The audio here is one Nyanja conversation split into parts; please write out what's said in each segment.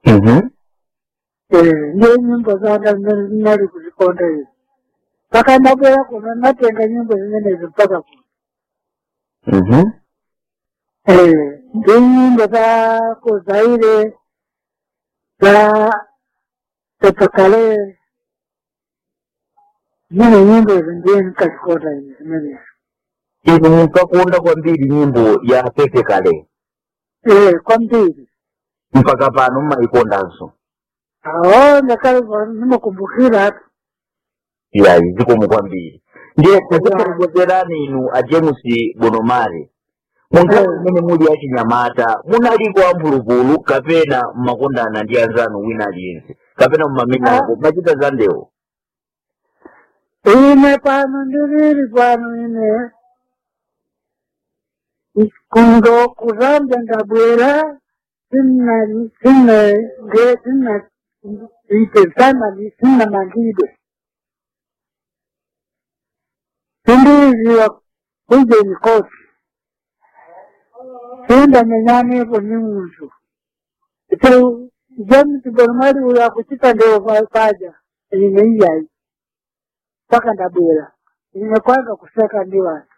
Mhm. Eh, ndiyo nyimbo zanga zimene zinali kuzikonda izi mpaka ndabwera kuno natenga nyimbo zimenezo mpaka kuno Mhm. Eh, ndi nyimbo zako zaire za tepakale zimene nyimbo izo ndiye nikazikonda izi zimenezo inu munkakunda kwambiri nyimbo ya pepe kale Eh, kwambiri mpaka pano mmayikondanso awo ndakale nimakumbukira tu yayi zikomo kwambiri ndiye takutokozerani inu a james bonomare munthawi Mm. imene muli achinyamata munaliko amphulupulu kapena mmakondana ndi anzanu wina aliyense kapena mmamenyako machita za ndewo ine pano ndilili pano ine kundo kuzambya ndabwera sinna sinna nge sinna itezana sinna mangidwe sindiziwa kujeni kosi sindamenyanepo ni muntu ito james bonmali uyo akuchita ndewo pa- paja ine iyayi mpaka ndabwera ine kwanza kuseka ndi watu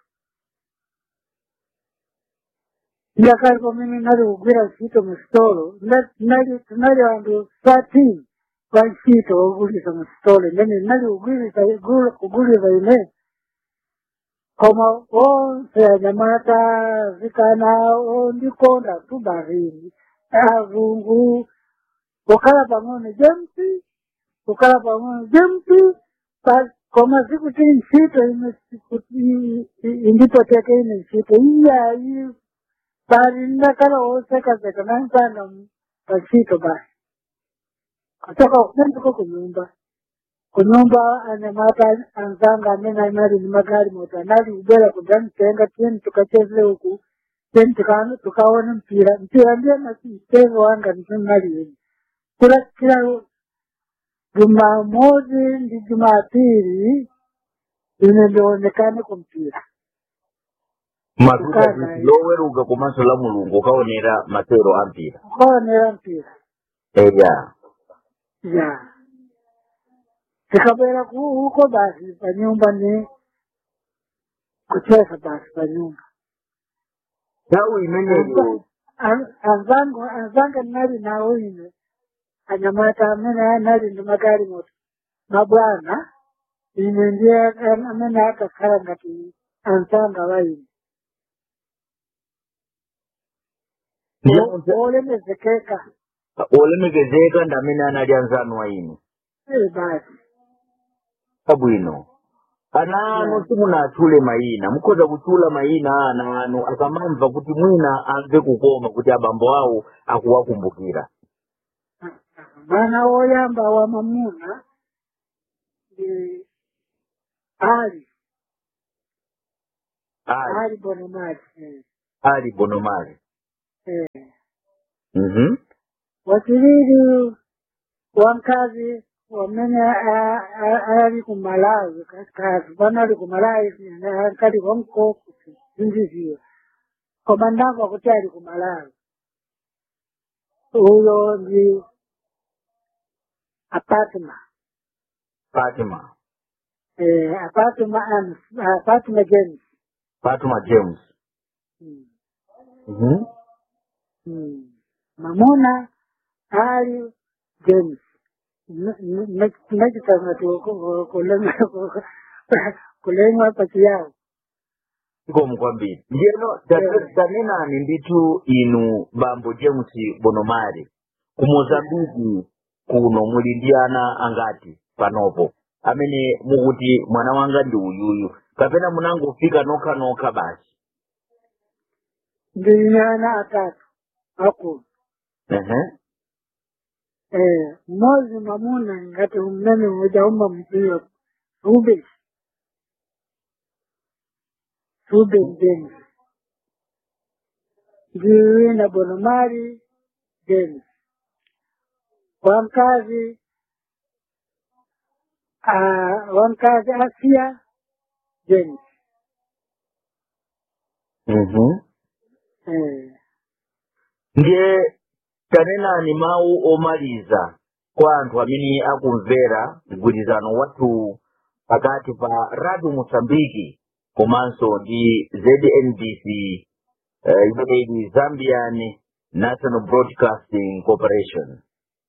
ndakalipo mimi nali kugwira ntchito mu sitolo Nda- nali tinali anthu thirteen pa ntchito wogulisa mu sitolo imene nali kugwirisa igulu- kugulisa ine koma onse anyamata zikana ondikonda tu barini azungu kukhala pang'ono james kukhala pang'ono james pa- koma sikuti ntchito ine sikuti indipoteke ine ntchito iyayi bali ndakala wosekaseka nansana pachito basi kutoka kunenduko kunyumba kunyumba anyamata anzanga amene anali ni magari moto anali kubwera kudzamtenga tiyeni tukacheze uku tiyeni tuka- tukaone mpira mpira ndiye mchezo wanga ndinali ine kila kila jumamosi ndi jumapili ine ndionekane kumpira matuta Kukana, kuti loweruka komanso la mulungu ukaonera masewero ampira kukaonera mpira eya ya tikabwera ku- huko basi pa nyumba ni kucheza basi pa nyumba nthawi imeneyo An- anzangu anzanga nali nawo ine anyamata amene anali ndi magari moto mabwana ine ndiye am- amene akakhala ngati anzanga wa ine ndiye O- munthu- olemekezeka olemekezeka ndi amene anali anzanu a inu eh basi abwino ana anu Yeah. simunatchule mayina mukhoza kutchula mayina a ana anu akamamva kuti mwina amve kukoma kuti abambo awo akuwakumbukira mwana woyamba wa mamuna ni ali ali ali bonomali eh. ali bonomali eh. Mhm. wachilili wankazi wamene a- a- ali kumalawi kazi pano ali kumalawi ankali konko zindiziwa koma ndamva kuti ali kumalawi uyo ndi apatma fatima eh, apatma Ams- apatma james fatima james mm. Mhm. mm. mamuna ali james nachitanga kulemwa pati yawo zikomo kwambiri ndiyeno ta- Yeah. tanenani ndithu inu bambo james bonomali ku mozambiki kuno muli ndi ana angati panopo amene mukuti mwana wanga ndi uyuyu kapena munangofika nokha nokha basi ndine ana atatu akulu Ehe. eh, mmozi mamuna ngati umene ujauma mpira Ruben Ruben James ndiwe na Bonomari James wamkazi uh, wamkazi Asia James Mhm. eh, ndiye tanenani mawu omaliza kwa anthu amene akumvera mgwirizano wathu pakati pa radio mosambiki komanso ndi znbc eh, imene ili zambian national broadcasting corporation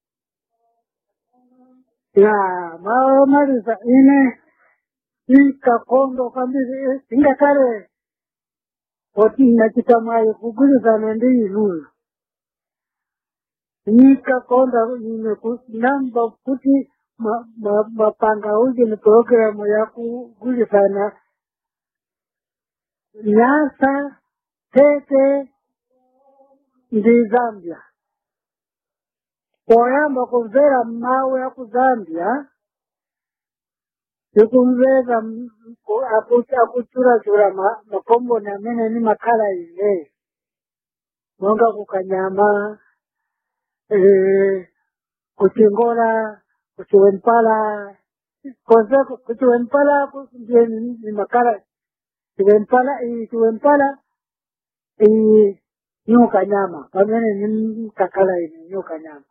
ya maomaliza ine ikakondo kwambiri ingakale oti nachita mwayo kugwirizana ndi inuyo nikakonda ine ku- namba kuti ma- ma- mapanga uje ni programu ya kugwirizana nyasa tete ndi zambia poyamba kumvera mawu ya ku zambia ndikumvera m- ku- aku- akuchurachura ma- makomboni amene ni makhala ine monga kukanyama eh, kuchingola kuchiwempala konse kuchiwempala ku- ndiye ni ni makhala chiwempala iyi chiwempala iyi nyuka nyama pamene ni kakhala ine nyuka nyama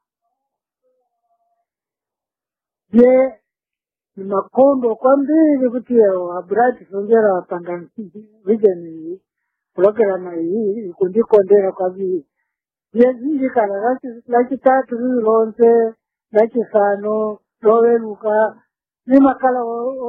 je ni makondo kwambiri kuti aburati songera wapanga vision iyi purogiramu iyi ikundikondera kwambiri yezinjikana lachitatu riri lonse lachisano loweruka nemakala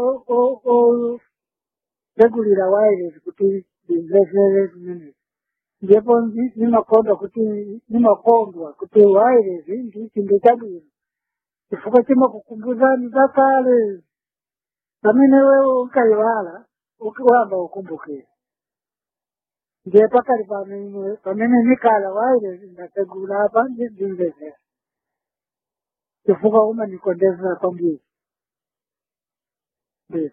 regulira wireless kuti ndimvesere zimene ndipo ndi- nimakonda kuti nimakondwa kuti wireless ndi chinthu chabwino chifukwa chimakukumbuzani zakale pamene wewe unkaiwala ukiwamba ukumbukira ndiye pakali pamene pamene nikala wireless ndategula apa ndimvesera chifukwa umanikondezera kwambiri